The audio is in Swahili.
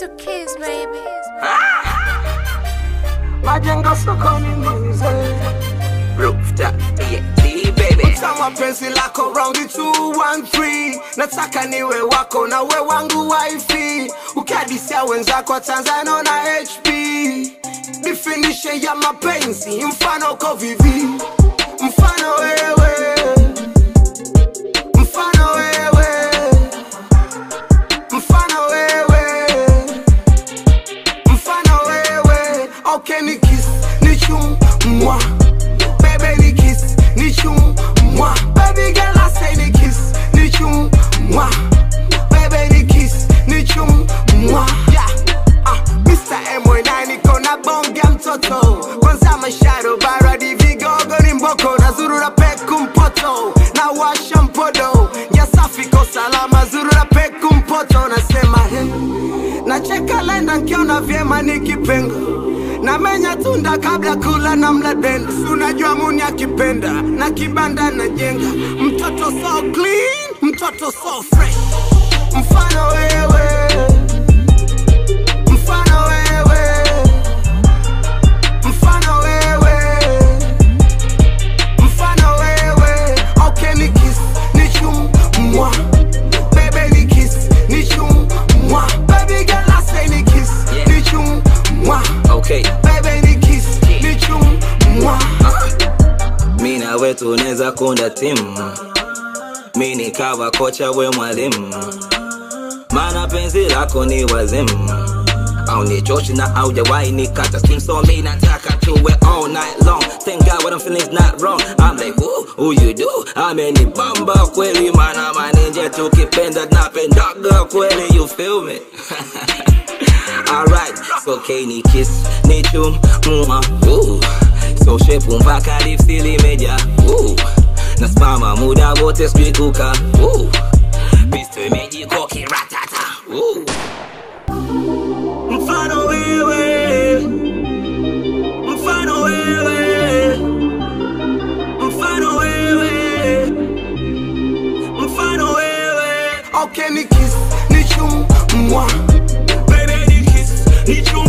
to kiss, baby. majengo sokoni mbize Rooftop, TNT, baby. Tama penzi lako raundi 213 nataka niwe wako na we wangu wifi ukadisia wenzako wa Tanzania na HP definition ya mapenzi mfano uko vivi mfano wewe mfano wewe mfano wewe mfano wewe okay ni kiss ni chum mwa baby ni kiss ni chum mwa baby girl I say ni kiss ni chum mwa baby ni kiss ni chum mwa yeah ah Mr. M9 niko na bonge mtoto kwanza masharo baradi vigogo ni mboko na zurura peku mpoto na washa mpodo ya safi ko salama zurura peku mpoto nasema he nacheka lenda nkiona vyema nikipenga namenya tunda kabla kula na mla denda Si unajua muni akipenda na kibanda najenga mtoto so clean mtoto so fresh mfano wewe mfano wewe mfano wewe mfano wewe okay ni kiss ni chum mwa baby ni kiss ni chum mwa baby girl I say ni kiss ni chum mwa Okay. baby ni kiss ni chum mwa mi na we tunaweza kunda timu mi nikawa kocha we mwalimu mana penzi lako ni wazimu au ni chochi na aujawahi nikata stim so mi nataka tuwe all night long thank god what I'm feeling is not wrong I'm like who, who you do amenibamba kweli mana maninje tukipenda napendaga kweli you feel me Alright, so okay ni kiss ni chum mwa ooh. So shepu mpaka lipsi limeja ooh. Nasimama muda wote sijui kuka ooh. Pisto imejikoki ratata ooh. Mfano wewe Mfano wewe Mfano wewe mfano wewe okay ni kiss ni chum mwa Baby ni kiss ni chum